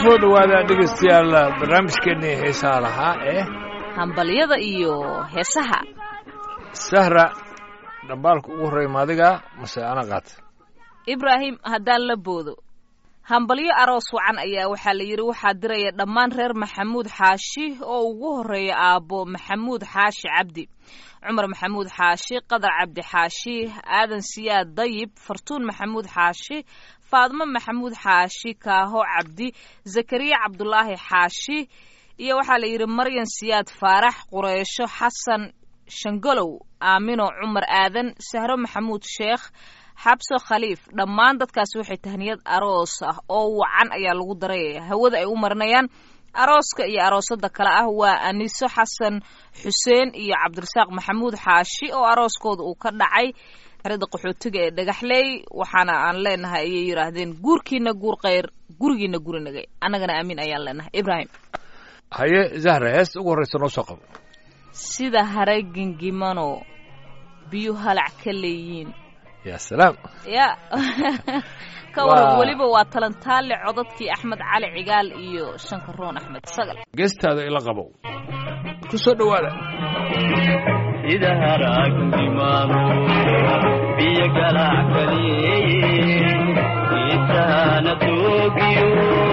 soo dhowaada dhegaystayaal barnaamijkeennii heesaha lahaa ee hambalyada iyo heesaha sahra dhambaalka ugu horreeya maadiga mase ana qaata ibraahim haddaan la boodo hambalyo aroos wacan ayaa waxaa la yidhi waxaa diraya dhammaan reer maxamuud xaashi oo ugu horreeya aabbo maxamuud xaashi cabdi cumar maxamuud xaashi qadar cabdi xaashi aadan siyaad dayib fartuun maxamuud xaashi faadmo maxamuud xaashi kaaho cabdi zakariya cabdulaahi xaashi iyo waxaa la yidhi maryan siyaad faarax qureysho xasan shangolow aamino cumar aadan sahro maxamuud sheekh xabso khaliif dhammaan dadkaasi waxay tahniyad aroos ah oo wacan ayaa lagu daraya hawada ay u marinayaan arooska iyo aroosada kale ah waa aniso xasan xuseen iyo cabdirasaaq maxamuud xaashi oo arooskooda uu ka dhacay xerada qaxootiga ee dhagaxley waxaana aan leenahay ayay yidhaahdeen guurkiina guur kheyr gurigiina gurinagay annagana aamin ayaan leenahay ibraahim haye zahra heesta ugu horreysa noo soo qabo sida hare gingimano biyu halac ka leeyiin ya salaam ya ka waran weliba waa talantaale codadkii axmed cali cigaal iyo shankaroon axmed sagal geestaada ila qabow ku soo dhowaada sida haraagnimaano biyo galac kaliye isahana toogiyo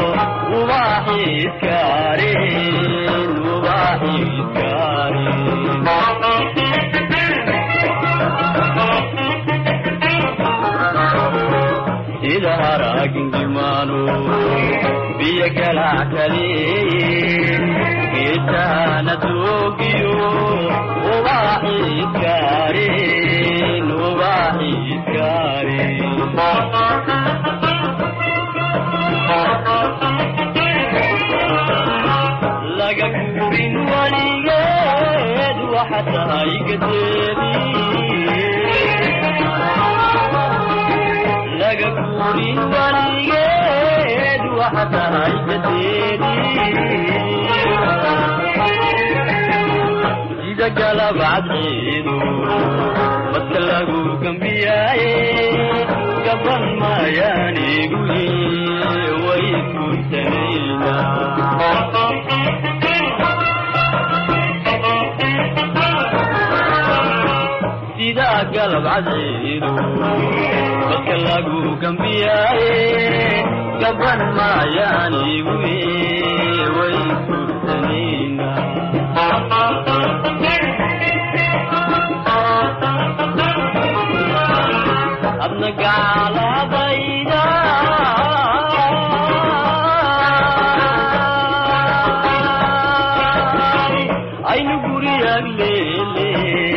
ubaaxiiskaareen ubaaxiiskaareen sida haraagnimaano biyo galac kaliye isahana toogiyo ubaaxiiskaareen ubaaxiiskaareen laga guurin waligeed waxa tahay gadeedilaga guurin waligeed waxa tahay gadeedi sida galabcadciidu badka lagu gambiyaaye gaban maayaanigu way iskuntanayna sida galabcadciidu badka lagu gambiyaaye gaban maayaanigu way iskuntanayna adna gaaladayda aynu guriyag leele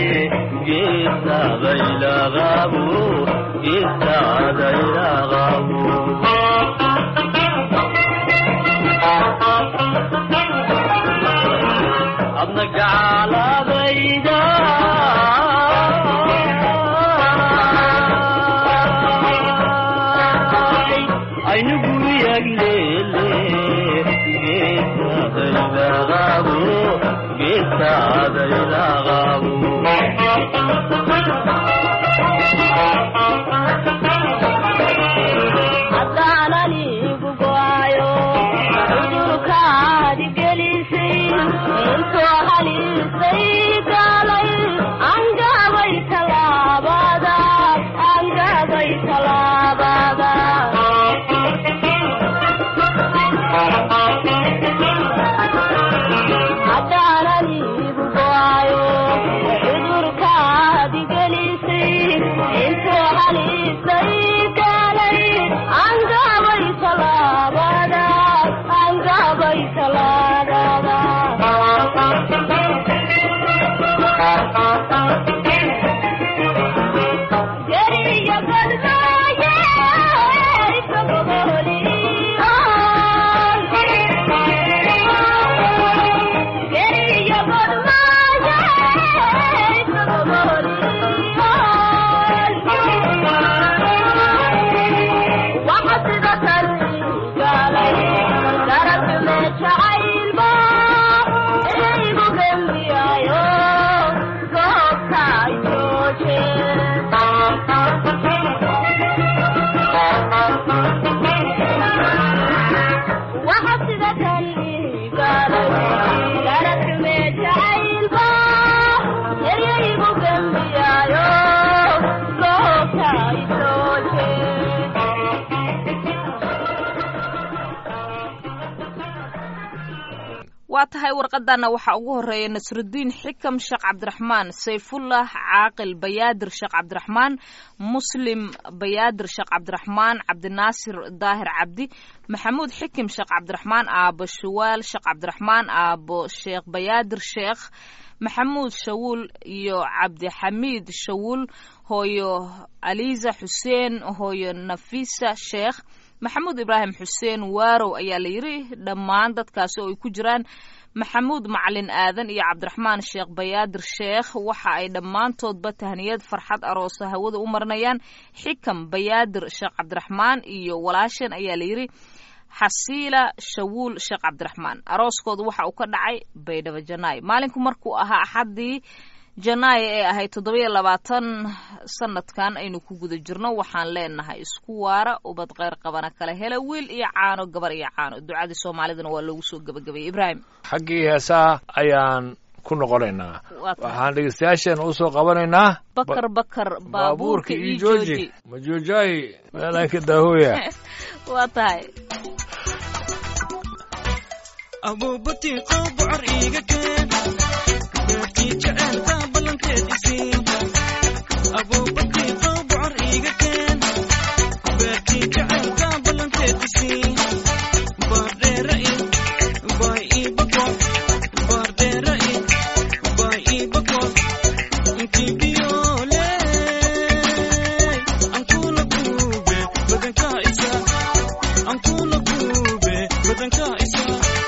geesaadaylaqabo geesaadaylaqabo adna gaaladayda aynu guriyag leele geesaadaylaqabo geesaadaylaqabo haddaananigu go'ayo cudurkaadi gelisay intoo halisay gaalay angabay talaabada angabay talaabada haddaananigu go'ayo cudurkaadi gelisay waa tahay warqadana waxaa ugu horeeya nasrudiin xikam sheekh cabdiraxmaan sayfullah caaqil bayaadir sheekh cabdiraxmaan muslim bayaadir sheekh cabdiraxmaan cabdinaasir daahir cabdi maxamuud xikim sheekh cabdiraxmaan aabo shuwaal sheekh cabdiraxmaan aabo sheekh bayaadir sheekh maxamuud shawuul iyo cabdixamiid shawuul hooyo aliisa xuseen hooyo nafisa sheekh maxamuud ibraahim xuseen waarow ayaa la yidhi dhammaan dadkaasi oo ay ku jiraan maxamuud macalin aadan iyo cabdiraxmaan sheekh bayaadir sheekh waxa ay dhammaantoodba tahniyad farxad aroosa hawada u marinayaan xikam bayaadir sheekh cabdiraxmaan iyo walaashan ayaa la yidhi xasiila shawuul sheekh cabdiraxmaan arooskooda waxa uu ka dhacay baydhabo janaay maalinku markuu ahaa axaddii janaayo ee ahayd toddobiyo labaatan sanadkan aynu ku guda jirno waxaan leenahay isku waara ubad kheyr qabana kala hela wiil iyo caano gabar iyo caano ducadii soomaalidana waa loogu soo gebagabayay ibraahim xaggii heesaha ayaan ku noqonaynaa Waa tahay. waxaan dhegeystayaasheen usoo qabanaynaa bakar bakar baabuurka ii jooji majuujay meelanka daahoya waa tahay abuubatii qoo bocor iiga keen beertii jaceelka ballanteed isiin abuubatii qoo bocor iiga keen beertii jaceelka ballanteed isiin baardheera i baay ii bako baardheera i baay ii bako intii biyoole ankuula buube badankaa isa ankuula buube badankaa isa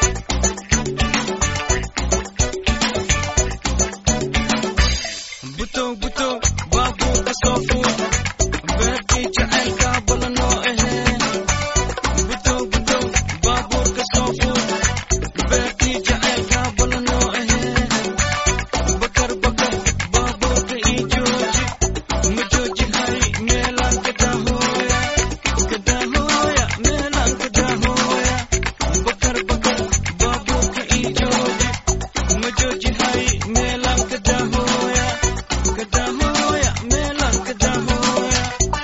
butow butow baabuurka soo fuul beertii jacaylka ballanoo ahee butow butow baabuurka soo fuul beertii jacaylka ballanoo ahee bakar bakar baabuurka ii jooji ma jooji hay meelaan ka daahooya ka daahooya meelaan ka daahooya bakar bakar baabuurka ii jooji ma jooji hay meelaan ka daahooya ka daahooya meelaan ka daahooya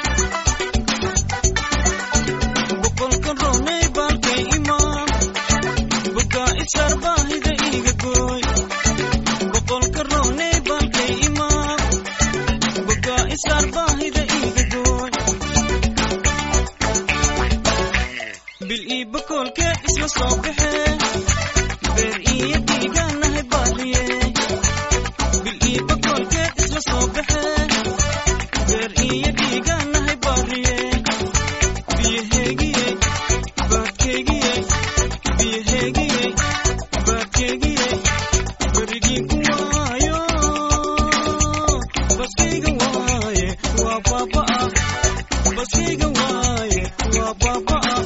boqolka roonay baalkay imaan bugaa isar baahida iiga gooy boqolka roonay baalkay imaan bugaa isar baahida iiga gooy bil ii bakoolkeed isla soo baxee beer iyo dhiigaanahay baaliye bil ii bakoolkeed isla soo baxee beer iyo dhiigaanahay baaliye biyaheegiyey baadkeegiyey biyaheegiyey baadkeegiyey berigii ku waayo baskayga waaye waa baaba'a baskayga waaye waa baaba'a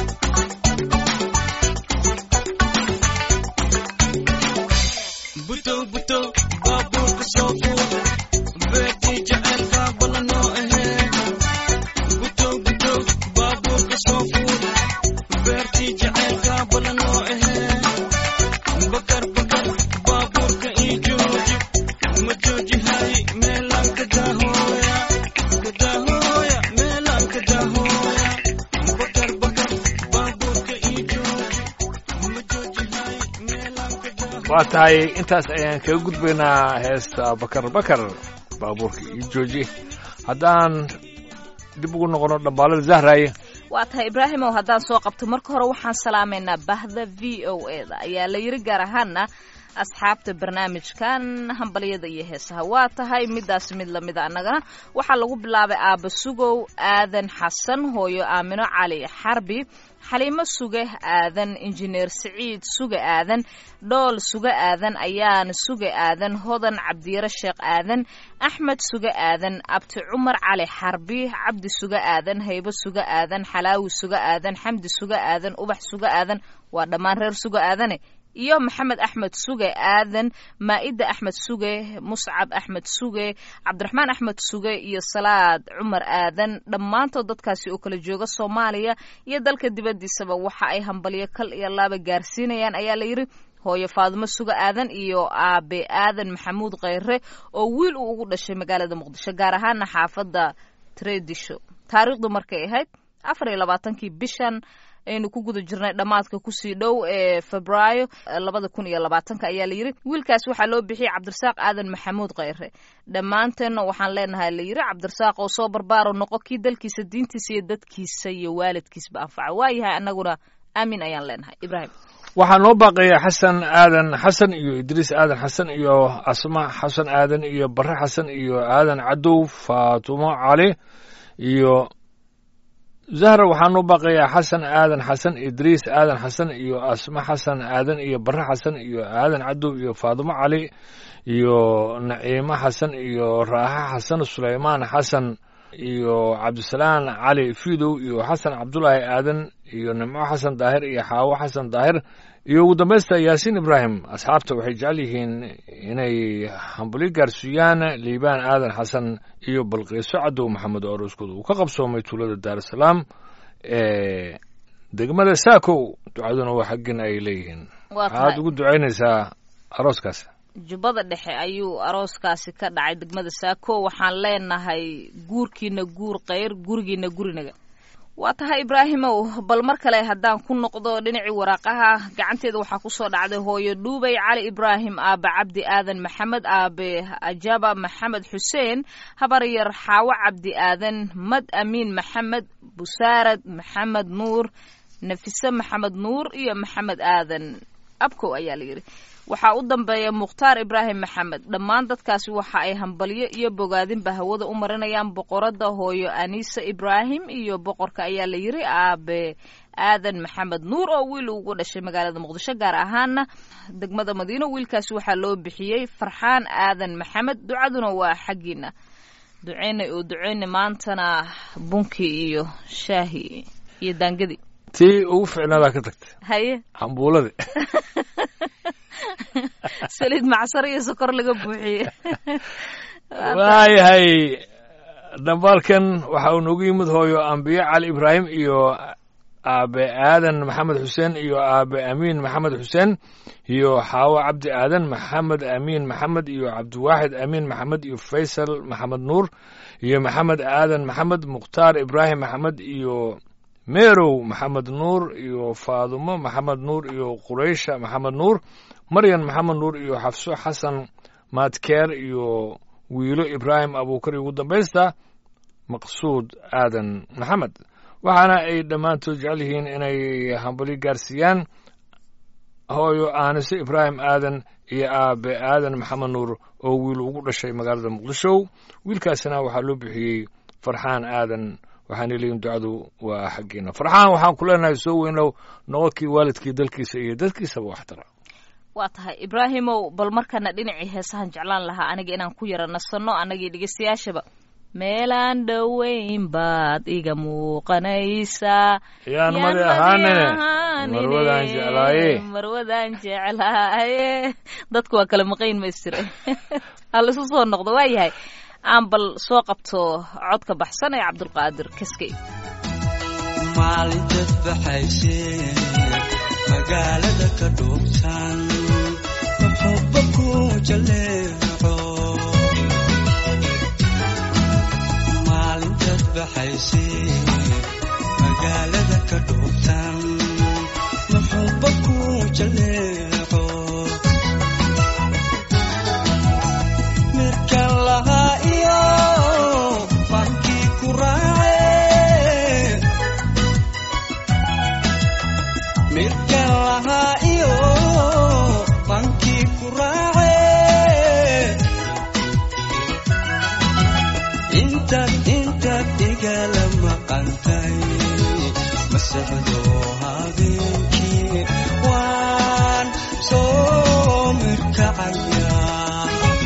butow butow baabuurka soo fuul beertii jaceylka ballanoo ahee butow butow baabuurka soo fuul beertii jaceylka ballanoo ahee bakar bakar baabuurka ii jooji ma jooji hay meelaan ka daahooya ka daahooya meelaan ka daahooya bakar bakar baabuurka ii jooji ma jooji hay meelaan ka daahooya waa tahay intaas ayaan kaga gudbaynaa heesta bakar bakar baabuurka iyo jooji haddaan dib ugu noqono dhambaalada zahraye waa tahay ibraahimow haddaan soo qabto marka hore waxaan salaamaynaa bahda v o e da ayaa la yiri gaar ahaana asxaabta barnaamijkan hambalyada iyo heesaha waa tahay midaas mid lamida annagana waxaa lagu bilaabay aaba sugow aadan xasan hooyo aamino cali xarbi xaliimo suge aadan injineer siciid suge aadan dhool suge aadan ayaan suge aadan hodan cabdiyare sheekh aadan axmed suge aadan abti cumar cali xarbi cabdi suge aadan haybo suge aadan xalaawi suge aadan xamdi suge aadan ubax suge aadan waa dhammaan reer suge aadane iyo maxamed axmed suge aadan maa'ida axmed suge muscab axmed suge cabdiraxmaan axmed suge iyo salaad cumar aadan dhammaantood dadkaasi oo kala jooga soomaaliya iyo dalka dibaddiisaba waxa ay hambalyo kal iyo laaba gaarsiinayaan ayaa la yidhi hooyo faadumo suge aadan iyo aabe aadan maxamuud kheyre oo wiil uu ugu dhashay magaalada muqdisho gaar ahaana xaafadda tredisho taariikhdu markay ahayd afar iyo labaatankii bishan aynu ku guda jirnay dhammaadka kusii dhow ee febraayo labada kun iyo labaatanka ayaa la yidhi wiilkaas waxaa loo bixiyey cabdirasaaq aadan maxamuud kheyre dhammaanteenna waxaan leenahay la yidhi cabdirasaaq oo soo barbaaro noqo kii dalkiisa diintiisa iyo dadkiisa iyo waalidkiisba anfaca waayahay annaguna aamin ayaan leenahay ibraahim waxaa noo baaqaya xasan aadan xasan iyo idriis aadan xasan iyo asma xasan aadan iyo bare xasan iyo aadan cadow faatumo cali iyo zahra waxaa noo baaqaya xasan aadan xasan idriis aadan xasan iyo asma xasan aadan iyo bare xasan iyo aadan cadow iyo faatumo cali iyo naciimo xasan iyo raaxa xasan sulaymaan xasan iyo cabdisalaan cali fidow iyo xasan cabdulaahi aadan iyo nimco xasan daahir iyo xaawo xasan daahir iyo ugu dambaysta yaasiin ibraahim asxaabta waxay jecel yihiin inay hambuli gaarsiiyaan liibaan aadan xasan iyo balqiiso cadow maxamed oo arooskooda uu ka qabsoomay tuulada daarusalaam ee degmada saakow ducaduna waa xaggin ay leeyihiin waa waxaad tahay ugu ducaynaysaa arooskaas jubbada dhexe ayuu arooskaasi ka dhacay degmada saako waxaan leenahay guurkiina guur kheyr gurigiina gurinaga waa tahay ibraahimow bal mar kale haddaan ku noqdo dhinacii waraaqaha gacanteeda waxaa kusoo dhacday hooyo dhuubay cali ibraahim aabe cabdi aadan maxamed aabe ajaba maxamed xuseen habaryar xaawo cabdi aadan mad amiin maxamed busaarad maxamed nuur nafise maxamed nuur iyo maxamed aadan abkow ayaa la yidhi waxaa u dambeeya mukhtaar ibraahim maxamed dhammaan dadkaasi waxa ay hambalyo iyo bogaadinba hawada u marinayaan boqorada hooyo anisa ibraahim iyo boqorka ayaa la yiri aabe aadan maxamed nuur oo wiil ugu dhashay magaalada muqdisho gaar ahaana degmada madiino wiilkaasi waxaa loo bixiyey farxaan aadan maxamed ducaduna waa xaggiina duceynay oo duceynay maantana bunkii iyo shaahi iyo daangadii tii ugu ficnaadaa ka tagtay haye cambuuladii saliid macsar iyo sokor laga buuxiyey waayahay dhambaalkan waxa uu noogu yimid hooyo ambiye cali ibraahim iyo aabe aadan maxamed xuseen iyo aabe amiin maxamed xuseen iyo xaawo cabdi aadan maxamed amiin maxamed iyo cabdiwaaxid amiin maxamed iyo faysal maxamed nuur iyo maxamed aadan maxamed mukhtaar ibraahim maxamed iyo meerow maxamed nuur iyo faadumo maxamed nuur iyo quraysha maxamed nuur maryan maxamed nuur iyo xafso xasan maadkeer iyo wiilo ibraahim abuukar iyo ugu dambaysta maqsuud aadan maxamed waxaana ay dhammaantood jecel yihiin inay hambali gaarsiiyaan hooyo aanise ibraahim aadan iyo aabe aadan maxamed nuur oo wiil ugu dhashay magaalada muqdisho wiilkaasina waxaa loo bixiyey farxaan aadan waxaana leeyihin ducadu waa xaggiina farxaan waxaan ku leenahay soo weynow noqokii waalidkii dalkiisa iyo dadkiisaba waxtara waa tahay ibraahimow bal markana dhinacii heesahan jeclaan lahaa aniga inaan ku yara nasanno annagii dhegeystayaashaba meelaan dhoweyn baad iga muuqanaysaa yaan madi ahaanine marwadaan jeclaaye marwadaan jeclaaye dadku waa kala maqayn maystire halisu soo noqdo waa yahay aan bal soo qabto codka baxsan ee cabdulqaadir kaskey maalintaad baxaysee magaalada ka dhuubtan muxubba ku jaleeco maalintaad baxaysee magaalada ka dhuubtan muxubba ku jaleeco mirkan lahaa iyo mankii ku raace mirkan lahaa iyo mankii ku raace intaad intaad igala maqantay masexdo habeenkii waan soo mirkacayaa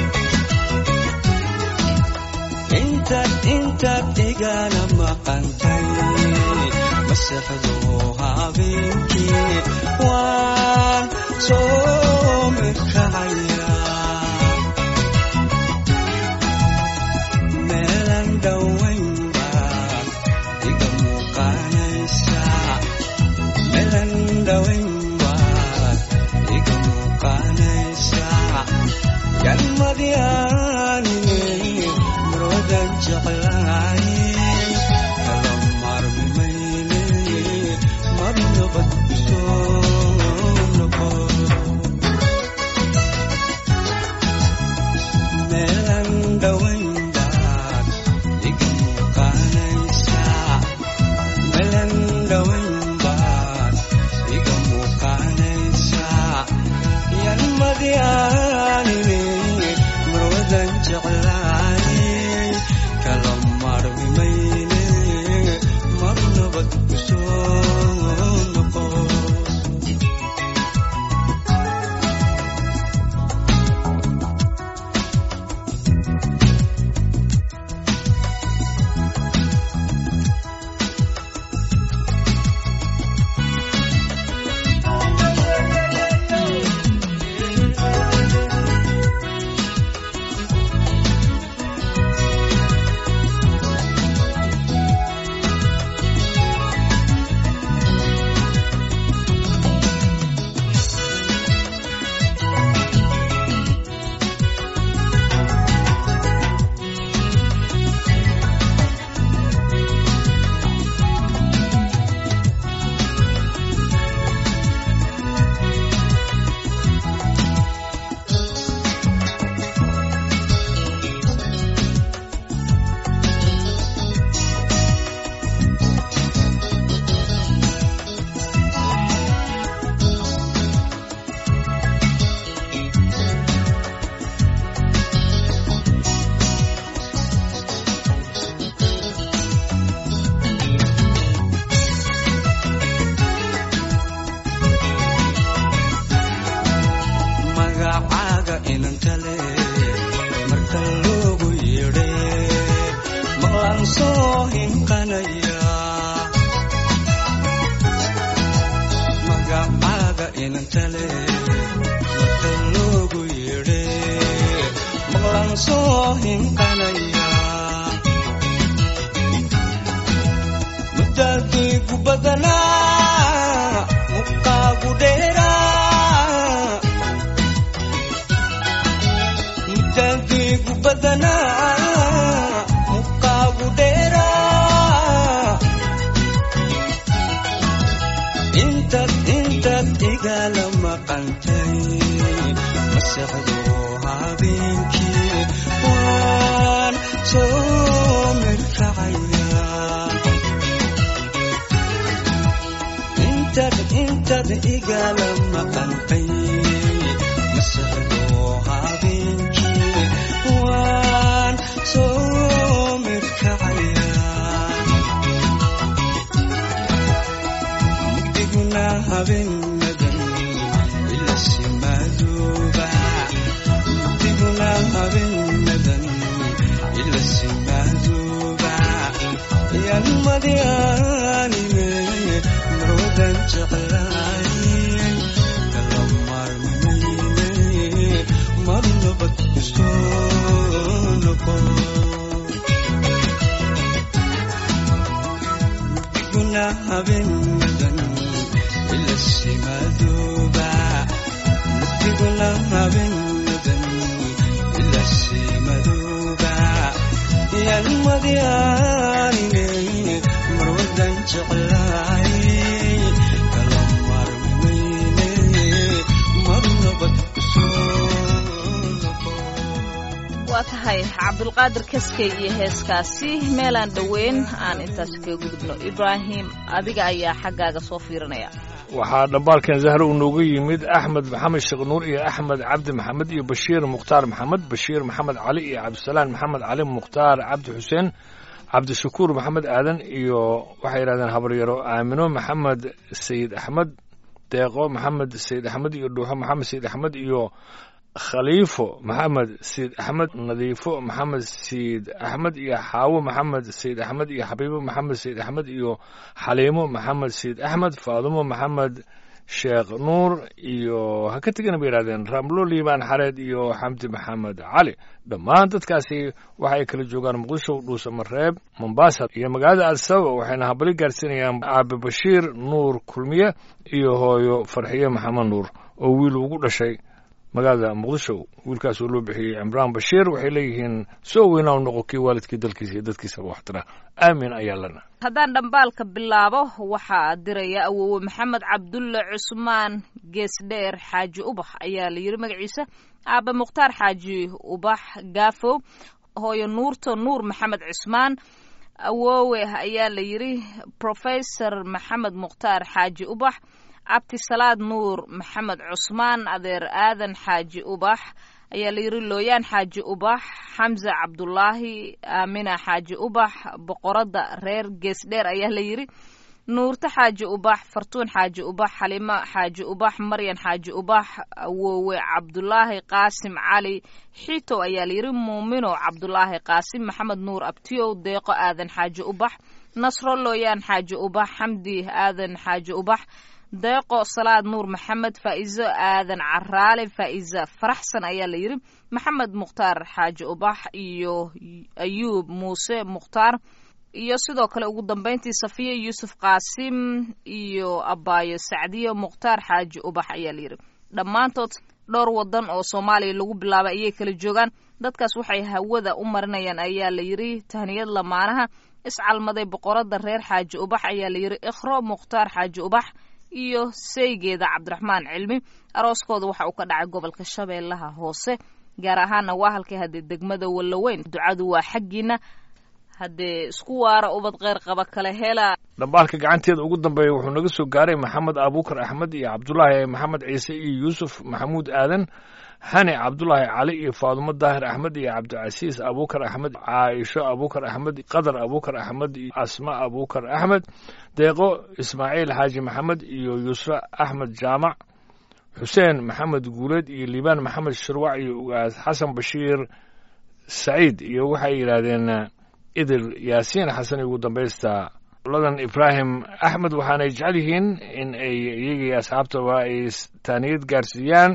intaad intaad igala maqantay masexdo habeenkii waan soo mirkacayaa meelan dhowaynba iga muuqanaysaa meelan dhowaynba iga muuqanaysaa galmadyaanine marwadan jeclaaye kala marmimayne marmi meelan dhowayn baad iga muuqanaysaa meelan dhowayn baad iga muuqanaysaa yan madyaanine marwadan jeclaayey kala marmi mayne mar nabad ku soo noqo magacaaga inantale marka loogu yeedhe maqlaan soo hinqanaya magacaaga inantale marka loogu yeedhe maqlaan soo hinqanaya muddaadiigu badanaa muqaagu dheeraa muddaadiigu badanaa muqaagu dheeraa intaad intaad igala maqantay masexdo habeenkii waan soo mirkacaya intaad intaad igala maqantay masexdo habeenkii waan soo mirkacaya mugdiguna habeenadan ila simadooba mugdiguna habeenadan ila simadooba yan madyaanine marwadan jeclaayey kala marmayne mar nabad ku soo noqo guna habeenadan ila simadooba mugdiguna habeenadan ila simadooba yan madyaanine marwadan jeclaayey kala marmayne mar nabad ku soo noqo waa tahay cabdulqaadir kaskey iyo heeskaasi meelaan dhoweyn aan intaas kaga gudubno ibraahim adiga ayaa xaggaaga soo fiirinaya waxaa dhambaalkan zahre uu noogu yimid axmed maxamed sheekh nuur iyo axmed cabdi maxamed iyo bashiir mukhtaar maxamed bashiir maxamed cali iyo cabdisalaan maxamed cali mukhtaar cabdi xuseen cabdishakuur maxamed aadan iyo waxay yidhahdeen habaryaro aamino maxamed sayid axmed deeqo maxamed sayid axmed iyo dhuuxo maxamed sayid axmed iyo khaliifo maxamed sayid axmed nadiifo maxamed sayid axmed iyo xaawo maxamed sayid axmed iyo xabiibo maxamed sayid axmed iyo xaliimo maxamed sayid axmed faadumo maxamed sheekh nuur iyo ha ka tegana bay yidhahdeen ramlo liibaan xareed iyo xamdi maxamed cali dhammaan dadkaasi waxa ay kala joogaan muqdisho dhuusamareeb mombasa iyo magaalada adsaba waxayna habali gaarsiinayaan aabe bashiir nuur kulmiye iyo hooyo farxiye maxamed nuur oo wiil ugu dhashay magaalada muqdisho wiilkaas oo loo bixiyey cimraan bashiir waxay leeyihiin soo weynaa u noqo kii waalidkii dalkiisa iyo dadkiisaba waxtira aamin ayaa lana haddaan dhambaalka bilaabo waxaa diraya awowe maxamed cabdulle cusmaan geesdheer xaaji ubax ayaa la yidhi magaciisa aabe mukhtaar xaaji ubax gaafow hooyo nuurto nuur maxamed cusmaan awowe ayaa la yidhi professor maxamed mukhtaar xaaji ubax cabdisalaad nuur maxamed cusmaan adeer aadan xaaji ubax ayaa la yidhi looyaan xaaji ubax xamse cabdulaahi aamina xaaji ubax boqoradda reer geesdheer ayaa la yidhi nuurto xaaji ubax fartuun xaaji ubax xalimo xaaji ubax maryan xaaji ubax awowe cabdulaahi qaasim cali xito ayaa layidhi muumino cabdulaahi qaasim maxamed nuur abtiyow deeqo aadan xaaji ubax nasro looyaan xaaji ubax xamdi aadan xaaji ubax deeqo salaad nuur maxamed faa'izo aadan caraale faa'iza faraxsan ayaa la yidhi maxamed mukhtaar xaaji ubax iyo ayuub muuse mukhtaar iyo sidoo kale ugu dambeyntii safiya yuusuf qaasim iyo abaayo sacdiyo mukhtaar xaaji ubax ayaa la yidhi dhammaantood dhowr wadan oo soomaaliya lagu bilaabay ayay kala joogaan dadkaas waxay hawada u marinayaan ayaa la yidhi tahniyad lamaanaha iscalmaday boqoradda reer xaaji ubax ayaa la yidhi ikhro mukhtaar xaaji ubax iyo seygeeda cabdiraxmaan cilmi arooskooda waxa uu ka dhacay gobolka shabeellaha hoose gaar ahaana waa halkay haddee degmada wallaweyn ducadu waa xaggiina haddee isku waara ubad kheyr qaba kale hela dhambaalka gacanteeda ugu dambeeya wuxuu naga soo gaaray maxamed abuukar axmed iyo cabdulaahi maxamed ciise iyo yuusuf maxamuud aadan hani cabdulaahi cali iyo faadumo daahir axmed iyo cabdicasiis abuukar axmed caaisho abuukar axmed qadar abuukar axmed iyo asma abuukar axmed deeqo ismaaciil xaaji maxamed iyo yusra axmed jaamac xuseen maxamed guuleed iyo liibaan maxamed shirwac iyo ugaas xasan bashiir saciid iyo waxay yidhaahdeen idil yaasiin xasan iyo ugu dambaysta ladan ibraahim axmed waxaanay jecel yihiin in ay iyagii asxaabtaba ay taaniyad gaarsiiyaan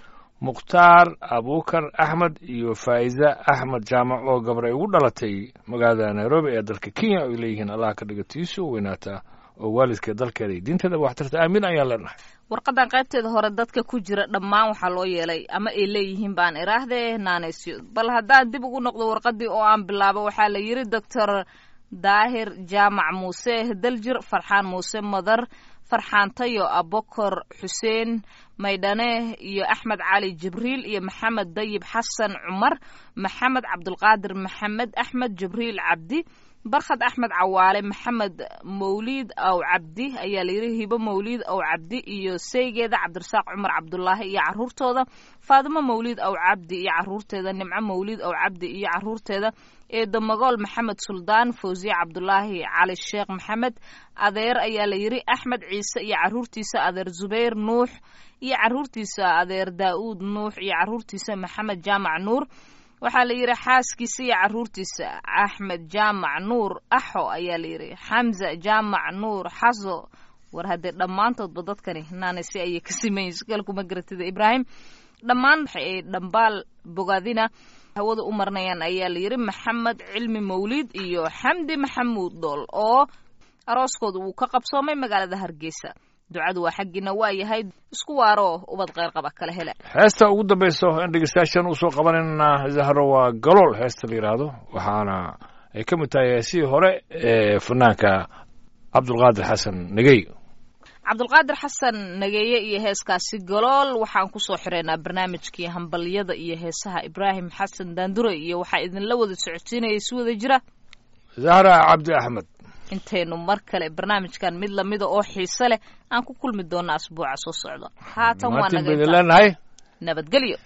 mukhtaar abuukar axmed iyo faa'iza axmed jaamac oo gabar ay ugu dhalatay magaalada nairobi ee dalka kenya oo ay leeyihiin allah ka dhiga tiisu weynaata oo waalidka dalkeeda iyo diinteeda waxtarta aamin ayaan leenahay warqadan qaybteeda hore dadka ku jira dhammaan waxaa loo yeelay ama ay leeyihiin baan iraahdee naanaysyo bal haddaan dib ugu noqdo warqadii oo aan bilaabo waxaa la yidhi doctor daahir jaamac muuse daljir farxaan muuse madar farxaan tayo abokor xuseen maydhane iyo axmed cali jibriil iyo maxamed dayib xasan cumar maxamed cabdulqaadir maxamed axmed jibriil cabdi barkhad axmed cawaale maxamed mawliid aw cabdi ayaa layidhi hibo mawliid aw cabdi iyo seygeeda cabdirasaaq cumar cabdulaahi iyo caruurtooda faadimo mawliid aw cabdi iyo caruurteeda nimco mawliid aw cabdi iyo caruurteeda eedo magool maxamed suldaan fawsiye cabdulaahi cali sheekh maxamed adeer ayaa la yidhi axmed ciise iyo caruurtiisa adeer zubayr nuux iyo caruurtiisa adeer daa'uud nuux iyo caruurtiisa maxamed jaamac nuur waxaa la yidhi xaaskiisa iyo caruurtiisa axmed jaamac nuur axo ayaa la yidhi xamza jaamac nuur xaso war haddee dhammaantoodba dadkani naanaysi ayay ka simayin sugalkuma garatida ibraahim dhammaan waxa ay dhambaal bogaadina hawada u marnayaan ayaa la yidhi maxamed cilmi mawliid iyo xamdi maxamuud dool oo arooskooda uu ka qabsoomay magaalada hargeysa ducadu waa xaggiina waa yahay isku waaro ubad kheyr qaba kala hele heesta ugu dambayso in dhegeystayaashan usoo qabanayna zahro waa galool heesta la yidhaahdo waxaana ay ka mid tahay heesihii hore ee fanaanka cabdulqaadir xasan negey cabdulqaadir xasan nageeye iyo heeskaasi galool waxaan kusoo xireynaa barnaamijkii hambalyada iyo heesaha ibraahim xasan daandure iyo waxaa idinla wada socodsiinaya si wada jira zahra cabdi axmed intaynu mar kale barnaamijkan mid lamida oo xiise leh aan ku kulmi doona asbuuca soo socda haatan waa maatin naga baydin intaa. leenahay nabadgelyo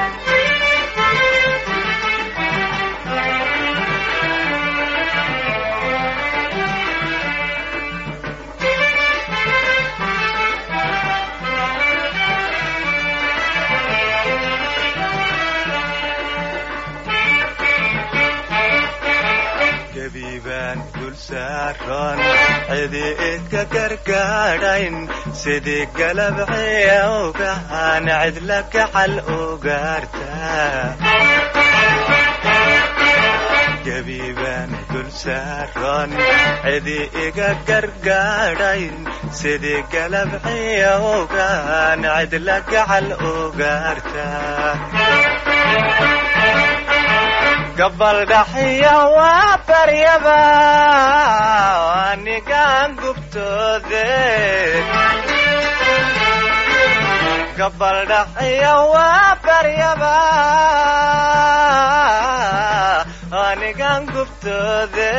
gabiibaan dul saaran cidi idka gargaadhayn sidii galabceewgahan cidla gacal ugaarta gabiibaan dul saaran cidi iga gargaadhayn sidii galabciya ogaan cidla gacal ugaarta gabaldhaxiya waa baryaba anigaan gubtoode gabaldhaxiya waa baryaba anigaan gubtoode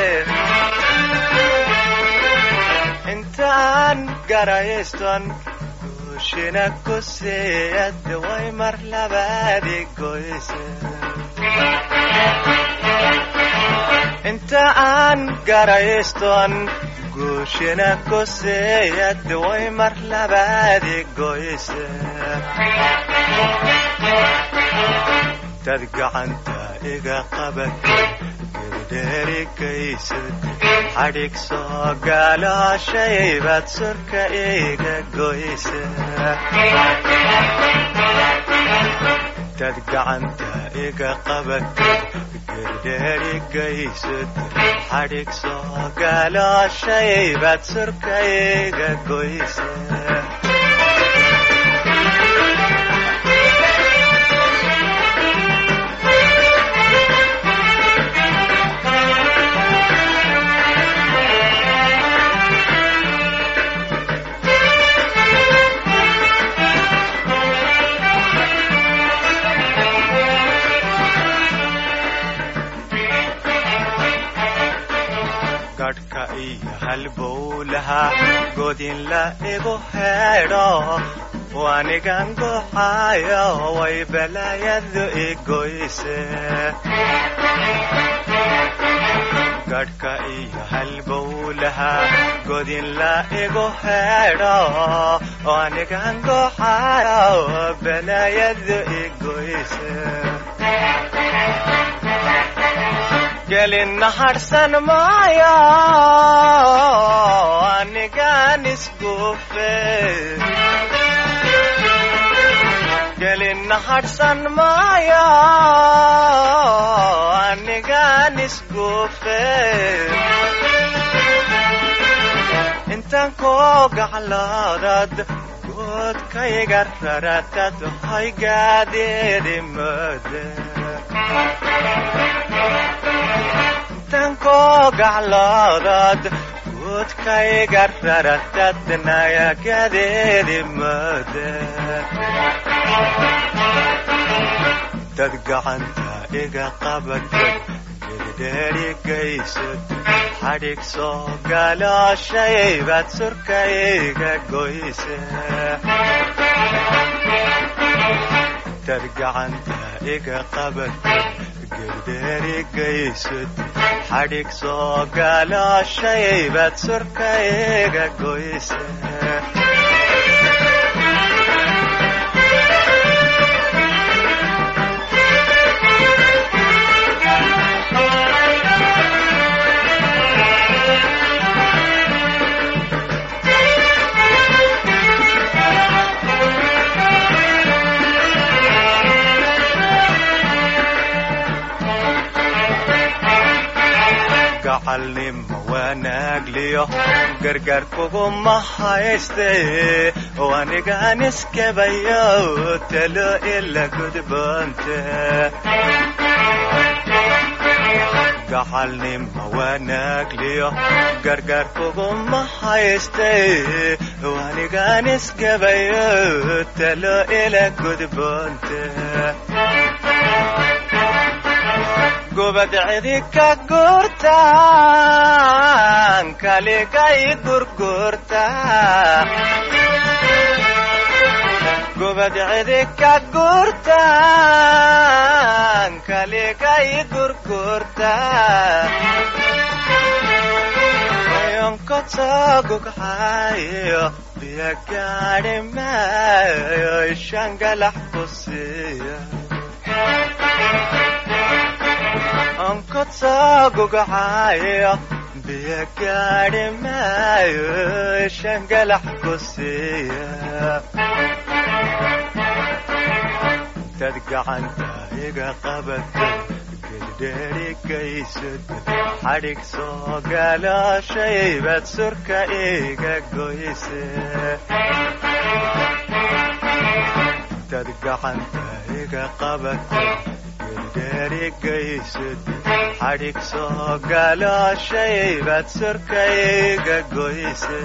intaan garayston guushina ku siiyad way mar labaadi goyse inta aan garayston guushina ku siiyad way mar labaadi goyse dad gacanta iga qabatay geldheerigaysad xadhig soo gaalooshaybad surka iga goyse dad gacanta iga qabatay geldheerigaysad xadhig soo gaalooshaybad surka iga goyse gadhka iyo halbowlaha godin la igu heedho wanigan guxaayo way balaayadu igoyse gadhka iyo halbowlaha godin la igu heedho wanigan guxaayo balaayadu igoyse gelin harsan maayo anigaan isguufe gelin harsan maayo anigaan isguufe intaan koo gacloodad goodkayga raratad hoy gaadeedi moode tankoo gacloodad guudkayga raratadnayagadeedi moode dad gacanta iga qabatay geldheerigaysad xadhig soo gaalooshaybad surka iga goyse dad gacanta iga qabatay geldheerigaysad xadhig soo gaalooshaybad surka iga goyse gacalnimo wanaagliyo gargaar kuguma hayste wanigaan iskabayo talo ila gudboonte gacalnimo wanaagliyo gargaar kuguma hayste wanigaan iskabayo talo ila gudboonte gubad cidi ka gurtaan kaligay gurgurta gubad cidi ka gurtaan kaligay gurgurta yonkotogugxayo biyo gaadhi maayo ishangalax ku siiya onkotogugxayo biyo gaadhi maayo ishangalax ku siiya dad gacanta iga qabatay geldheerigaysad xadhig soo galooshaybad surka iga goyse dad gacanta iga qabatay geldheerigaysad xadhig soo galooshaybad surka iga goyse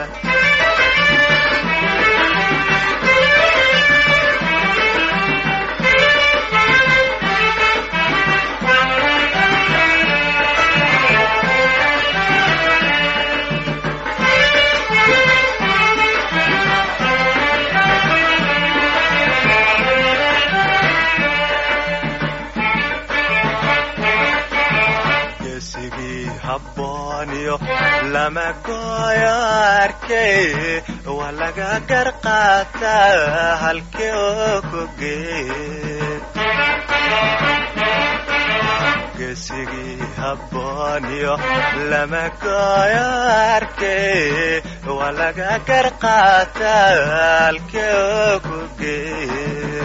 geesigii habbooniyo lama gooyo arkay waa laga gar qaataa halkii oo ku geeye geesigii habbooniyo lama gooyo arkay waa laga gar qaataa halkii oo ku geeye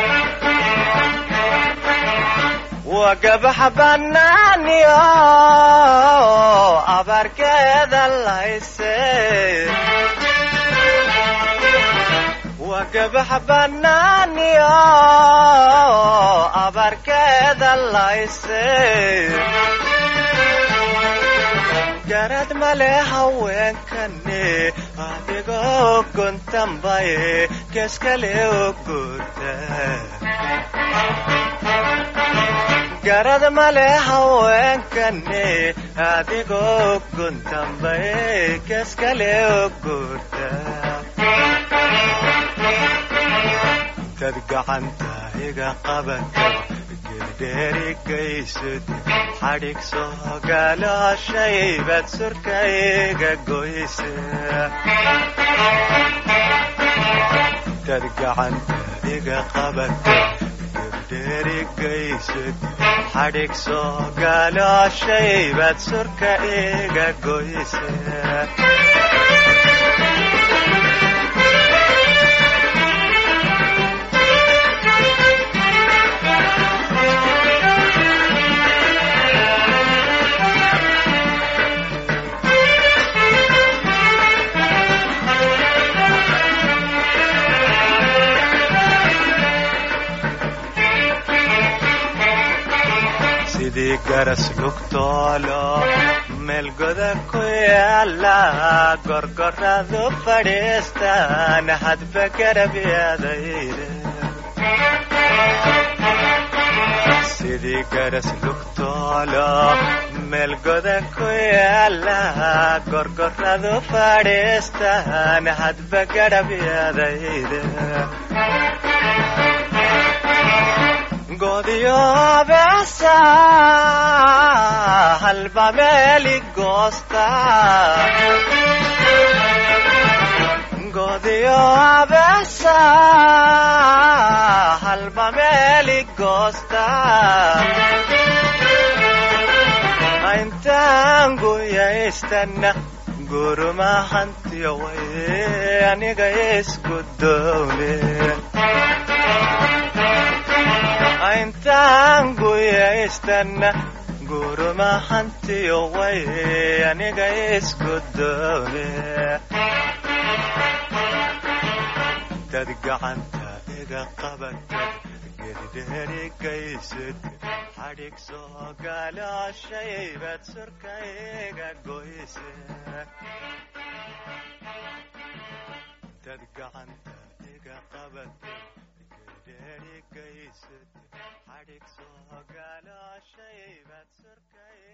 waa gabaxa bannaaniyo abaarkeeda layse waa gabaxa bannaaniyo abaarkeeda layse garad male haweenkani adigoo guntanbaye geeskale u guurta garad male haweenkani adigoo guntanbaye geeskale u guurta dad gacanta iga qabatay geldheerigaysad xadhig soo galooshaybad surka iga goyse dad gacanta iga qabatay geldheerigaysad xadhig soo galooshaybad surka iga goyse sidii garas lugtoolo meel goda ku yaala gorgoradu fadhiistaan hadba garab yaadayde sidii garas lugtoolo meel goda ku yaala gorgoradu fadhiistaan hadba garab yaadayde godiyo beesa halba meeli goosta godiyo beesa halba meeli goosta intaan guyaystana guruma hantiyo way aniga isku dowle intaan guyaystana guruma hantiyo way aniga isku dowle dad gacanta iga qabatay geldheerigaysad xadhig soo galooshaybad surka iga goyse dad gacanta iga qabatay geldheerigaysad xadhig soo galooshaybad surka